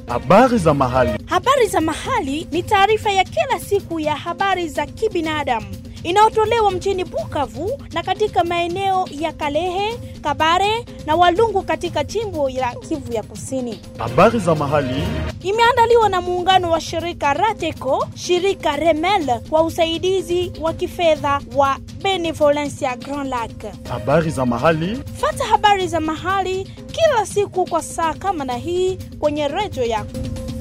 Habari za mahali. Habari za mahali ni taarifa ya kila siku ya habari za kibinadamu inayotolewa mjini Bukavu na katika maeneo ya Kalehe, Kabare na Walungu katika jimbo la Kivu ya Kusini. Habari za mahali. Imeandaliwa na muungano wa shirika Rateco, shirika Remel kwa usaidizi wa kifedha wa Benevolencia Grand Lac. Habari za mahali. Fata habari za mahali kila siku kwa saa kama na hii kwenye redio yako.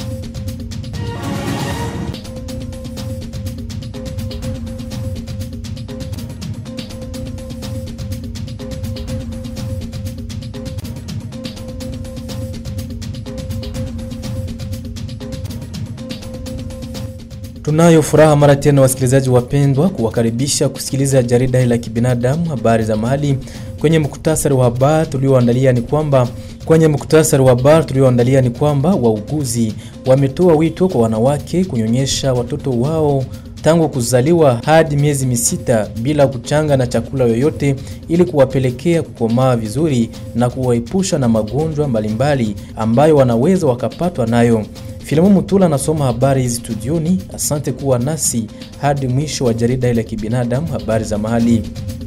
Tunayo furaha mara tena wasikilizaji wapendwa, kuwakaribisha kusikiliza jarida hili la kibinadamu, habari za mahali. Kwenye muktasari wa habari tulioandalia ni kwamba kwenye muktasari wa habari tulioandalia ni kwamba wauguzi wametoa wito kwa wanawake kunyonyesha watoto wao tangu kuzaliwa hadi miezi misita bila kuchanga na chakula yoyote ili kuwapelekea kukomaa vizuri na kuwaepusha na magonjwa mbalimbali ambayo wanaweza wakapatwa nayo. Filamu Mutula anasoma habari hizi studioni. Asante kuwa nasi hadi mwisho wa jarida ile ya kibinadamu, habari za mahali.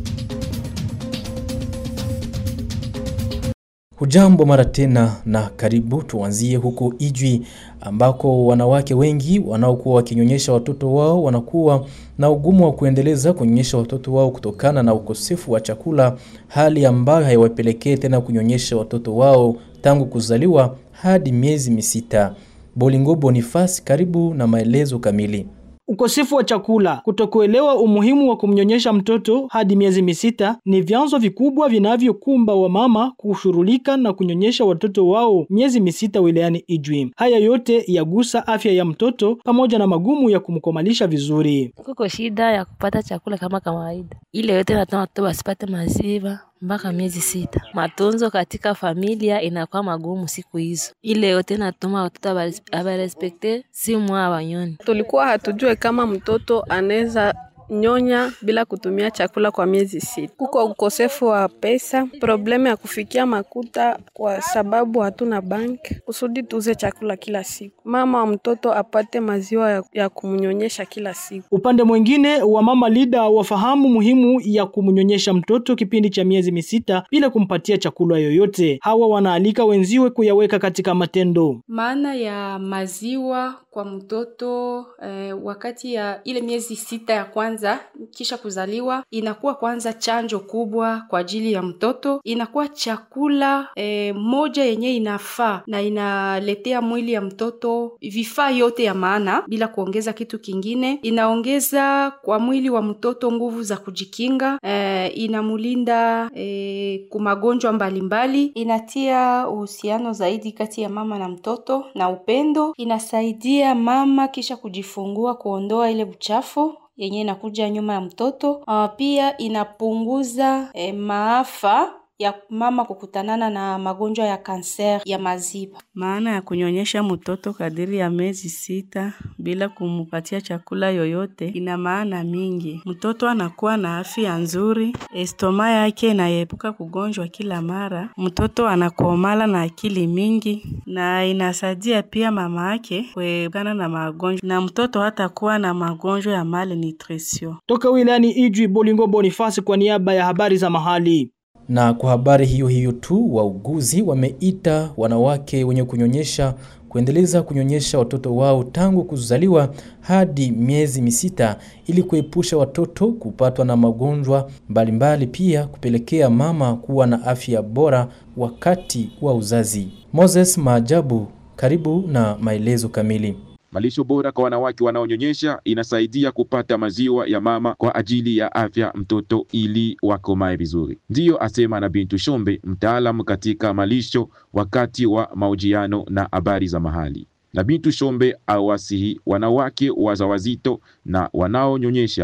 Hujambo mara tena na karibu. Tuanzie huko Ijwi ambako wanawake wengi wanaokuwa wakinyonyesha watoto wao wanakuwa na ugumu wa kuendeleza kunyonyesha watoto wao kutokana na ukosefu wa chakula, hali ambayo haiwapelekee tena kunyonyesha watoto wao tangu kuzaliwa hadi miezi misita. Bolingo Bonifasi, karibu na maelezo kamili. Ukosefu wa chakula, kutokuelewa umuhimu wa kumnyonyesha mtoto hadi miezi misita ni vyanzo vikubwa vinavyokumba wamama kushughulika na kunyonyesha watoto wao miezi misita wilayani Ijwi. Haya yote yagusa afya ya mtoto pamoja na magumu ya kumkomalisha vizuri. Kuko shida ya kupata chakula kama kawaida, ile yote nataka watoto wasipate maziwa mpaka miezi sita. Matunzo katika familia inakuwa magumu siku hizo, ile yote natuma watoto abarespekte si mwa wanyoni. Tulikuwa hatujue kama mtoto anaweza nyonya bila kutumia chakula kwa miezi sita. Kuko ukosefu wa pesa, problemu ya kufikia makuta kwa sababu hatuna banki kusudi tuuze chakula kila siku. Mama wa mtoto apate maziwa ya, ya kumnyonyesha kila siku. Upande mwingine wa mama lida wafahamu muhimu ya kumnyonyesha mtoto kipindi cha miezi misita bila kumpatia chakula yoyote. Hawa wanaalika wenziwe kuyaweka katika matendo. Maana ya maziwa kwa mtoto eh, wakati ya ile miezi sita ya kwanza kisha kuzaliwa inakuwa kwanza chanjo kubwa kwa ajili ya mtoto, inakuwa chakula eh, moja yenye inafaa na inaletea mwili ya mtoto vifaa yote ya maana bila kuongeza kitu kingine. Inaongeza kwa mwili wa mtoto nguvu za kujikinga eh, inamulinda eh, kumagonjwa mbalimbali, inatia uhusiano zaidi kati ya mama na mtoto na upendo, inasaidia mama kisha kujifungua kuondoa ile uchafu yenye inakuja nyuma ya mtoto. Uh, pia inapunguza eh, maafa ya mama kukutanana na magonjwa ya kanser ya maziba. Maana ya kunyonyesha mtoto kadiri ya miezi sita bila kumupatia chakula yoyote ina maana mingi. Mtoto anakuwa na afya nzuri, estoma yake inaepuka kugonjwa kila mara, mtoto anakomala na akili mingi, na inasaidia pia mama yake kuepukana na magonjwa, na mtoto hatakuwa na magonjwa ya malnutrition. Toka wilayani Ijwi, Bolingo Bonifasi kwa niaba ya habari za mahali. Na kwa habari hiyo hiyo tu, wauguzi wameita wanawake wenye kunyonyesha kuendeleza kunyonyesha watoto wao tangu kuzaliwa hadi miezi misita ili kuepusha watoto kupatwa na magonjwa mbalimbali, pia kupelekea mama kuwa na afya bora wakati wa uzazi. Moses Maajabu, karibu na maelezo kamili. Malisho bora kwa wanawake wanaonyonyesha inasaidia kupata maziwa ya mama kwa ajili ya afya mtoto ili wakomae vizuri. Ndiyo asema na Bintu Shombe, mtaalamu katika malisho, wakati wa mahojiano na habari za mahali. Na Bintu Shombe awasihi wanawake wazawazito na wanaonyonyesha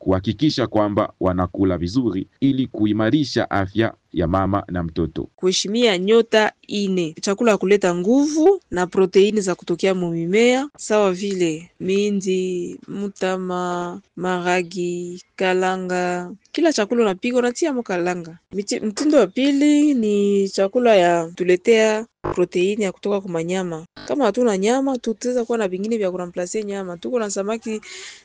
kuhakikisha kwamba wanakula vizuri ili kuimarisha afya ya mama na mtoto. kuheshimia nyota ine chakula ya kuleta nguvu na proteini za kutokea mumimea sawa vile mindi, mutama, maragi, kalanga. Kila chakula unapika unatia mo kalanga. Miti- Mtindo wa pili ni chakula ya tuletea proteini ya kutoka kwa manyama. Kama hatuna nyama, tutaweza kuwa na vingine vya kuramplace nyama. Tuko na samaki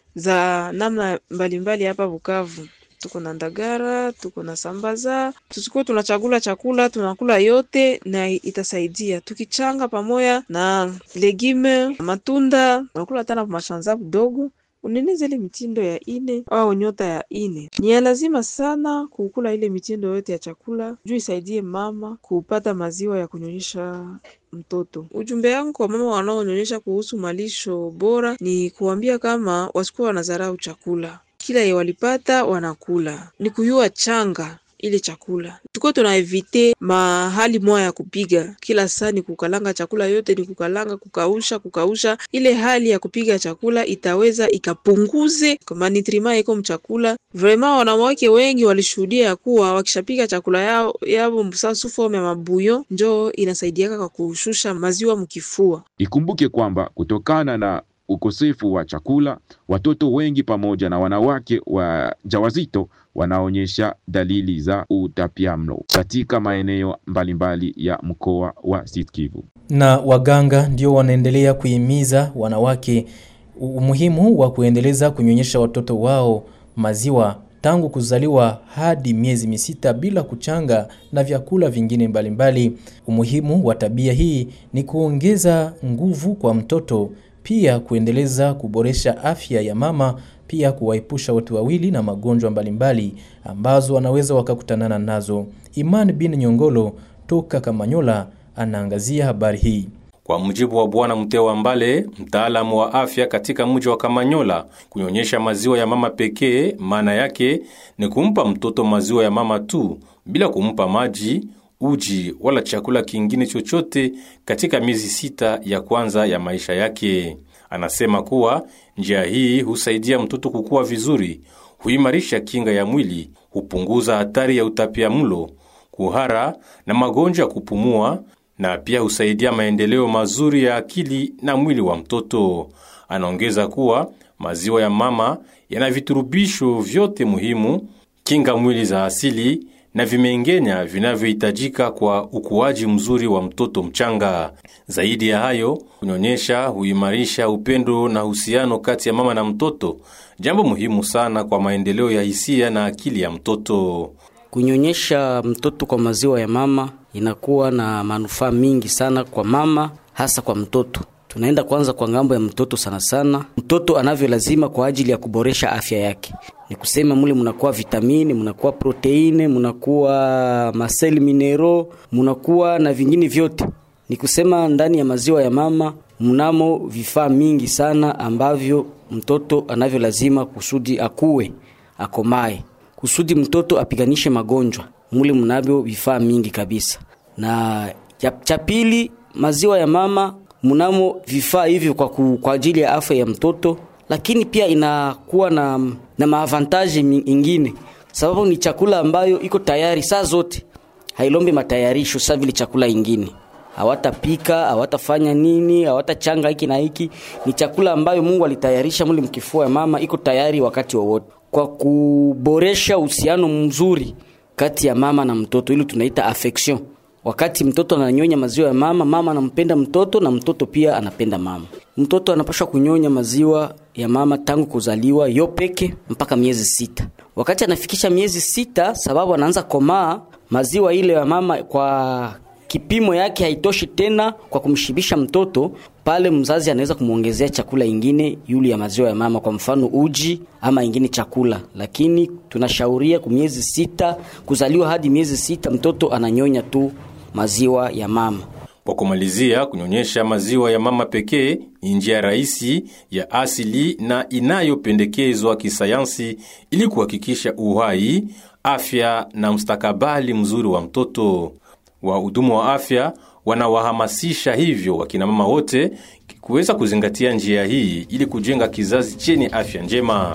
za namna mbalimbali hapa Bukavu tuko na ndagara, tuko na sambaza. Tusikuwe tunachagula chakula tunakula yote, na itasaidia tukichanga pamoja na legime, matunda, unakula tena mashanza kidogo uneneze ile mitindo ya ine au nyota ya ine. Ni ya lazima sana kukula ile mitindo yote ya chakula juu isaidie mama kupata maziwa ya kunyonyesha mtoto. Ujumbe yangu kwa mama wanaonyonyesha kuhusu malisho bora ni kuambia kama wasikuwa wanadharau chakula kila ye walipata wanakula, ni kuyua changa ile chakula. Tuko tunaevite mahali moya ya kupiga kila saa, ni kukalanga chakula yote, ni kukalanga, kukausha, kukausha. Ile hali ya kupiga chakula itaweza ikapunguze manitrima iko mchakula. Vrema, wanawake wengi walishuhudia ya kuwa wakishapika chakula yao yao msasu form ya mabuyo, njoo inasaidiaka kwa kushusha maziwa mkifua. Ikumbuke kwamba kutokana na ukosefu wa chakula, watoto wengi pamoja na wanawake wajawazito wanaonyesha dalili za utapiamlo katika maeneo mbalimbali ya mkoa wa Sud Kivu. na waganga ndio wanaendelea kuhimiza wanawake umuhimu wa kuendeleza kunyonyesha watoto wao maziwa tangu kuzaliwa hadi miezi misita bila kuchanga na vyakula vingine mbalimbali. Umuhimu wa tabia hii ni kuongeza nguvu kwa mtoto, pia kuendeleza kuboresha afya ya mama, pia kuwaepusha watu wawili na magonjwa mbalimbali ambazo wanaweza wakakutanana nazo. Iman bin Nyongolo toka Kamanyola anaangazia habari hii. Kwa mujibu wa Bwana Mtewa Mbale, mtaalamu wa afya katika mji wa Kamanyola, kunyonyesha maziwa ya mama pekee maana yake ni kumpa mtoto maziwa ya mama tu bila kumpa maji, uji wala chakula kingine chochote katika miezi sita ya kwanza ya maisha yake. Anasema kuwa njia hii husaidia mtoto kukua vizuri, huimarisha kinga ya mwili, hupunguza hatari ya utapiamlo, kuhara na magonjwa ya kupumua na pia husaidia maendeleo mazuri ya akili na mwili wa mtoto. Anaongeza kuwa maziwa ya mama yana viturubisho vyote muhimu, kinga mwili za asili na vimengenya vinavyohitajika kwa ukuaji mzuri wa mtoto mchanga. Zaidi ya hayo, kunyonyesha huimarisha upendo na uhusiano kati ya mama na mtoto, jambo muhimu sana kwa maendeleo ya hisia na akili ya mtoto. Kunyonyesha mtoto kwa maziwa ya mama inakuwa na manufaa mingi sana kwa mama, hasa kwa mtoto. Tunaenda kwanza kwa ngambo ya mtoto sana sana, mtoto anavyo lazima kwa ajili ya kuboresha afya yake. Ni kusema mule munakuwa vitamini, munakuwa proteine, munakuwa maseli minero, munakuwa na vingine vyote. Ni kusema ndani ya maziwa ya mama mnamo vifaa mingi sana ambavyo mtoto anavyo lazima kusudi akuwe akomae, kusudi mtoto apiganishe magonjwa. Mule mnavyo vifaa mingi kabisa. Na cha pili, maziwa ya mama mnamo vifaa hivyo kwa, ku, kwa ajili ya afya ya mtoto, lakini pia inakuwa na, na maavantaji ingine, sababu ni chakula ambayo iko tayari saa zote, hailombe matayarisho saa vile chakula ingine hawatapika hawatafanya nini, hawatachanga hiki na hiki. Ni chakula ambayo Mungu alitayarisha muli mkifua ya mama, iko tayari wakati wowote, kwa kuboresha uhusiano mzuri kati ya mama na mtoto, ili tunaita affection. Wakati mtoto ananyonya maziwa ya mama, mama anampenda mtoto na mtoto pia anapenda mama. Mtoto anapaswa kunyonya maziwa ya mama tangu kuzaliwa yo peke mpaka miezi sita. Wakati anafikisha miezi sita, sababu anaanza komaa, maziwa ile ya mama kwa kipimo yake haitoshi tena kwa kumshibisha mtoto, pale mzazi anaweza kumwongezea chakula ingine yule ya maziwa ya mama, kwa mfano uji ama ingine chakula, lakini tunashauria ku miezi sita kuzaliwa hadi miezi sita mtoto ananyonya tu maziwa ya mama. Kwa kumalizia, kunyonyesha maziwa ya mama pekee ni njia rahisi ya asili na inayopendekezwa kisayansi ili kuhakikisha uhai, afya na mustakabali mzuri wa mtoto. Wahudumu wa afya wanawahamasisha hivyo wakina mama wote kuweza kuzingatia njia hii ili kujenga kizazi chenye afya njema.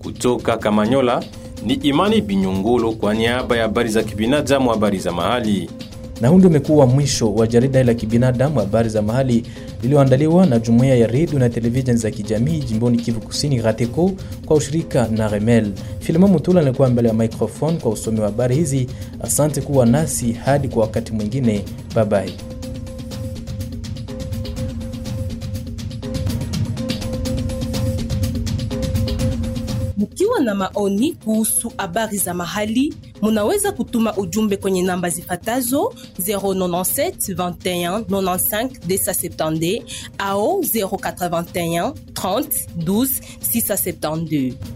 Kutoka Kamanyola ni Imani Binyongolo kwa niaba ya habari za kibinadamu, habari za mahali. Na huu ndio umekuwa mwisho wa jarida la kibinadamu habari za mahali lililoandaliwa na jumuiya ya redio na televisheni za kijamii jimboni Kivu Kusini RATECO kwa ushirika na Remel. Filimo Mutula alikuwa mbele ya microphone kwa usomi wa habari hizi. Asante kuwa nasi hadi kwa wakati mwingine, bye bye. Mkiwa na maoni kuhusu habari za mahali, munaweza kutuma ujumbe kwenye namba zifatazo 097 21 95 270 au 081 30 12 672.